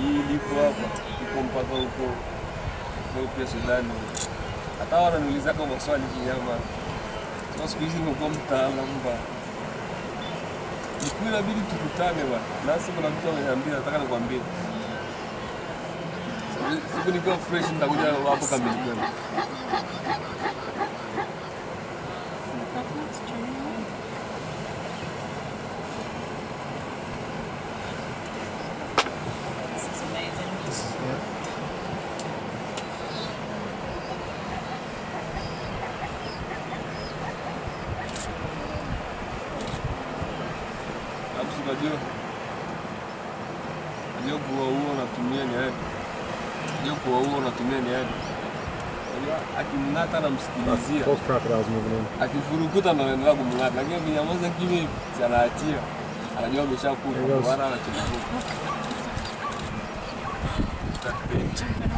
hii liko hapa iko mpaka huko Ethiopia, Sudani. Hata wananiuliza kama maswali kinyama. Sasa siku hizi nimekuwa mtaalamu ba. Siku inabidi tukutane bwana. Nasi kuna mtu ameniambia nataka nikwambie. Siku nikiwa fresh nitakuja hapo kamili kwenu. This is amazing. Alafu si unajua unajua kuwa huo unatumia ni aje? Unajua kuwa huo unatumia ni aje? Unajua akimng'ata namsikilizia, Both crocodiles moving in. akifurukuta ndo anaendelea kumng'ata, lakini akinyamaza kimya hivi, si anaachia, anajua ameshakufa, There goes. ndio maana anachipuka. Jumping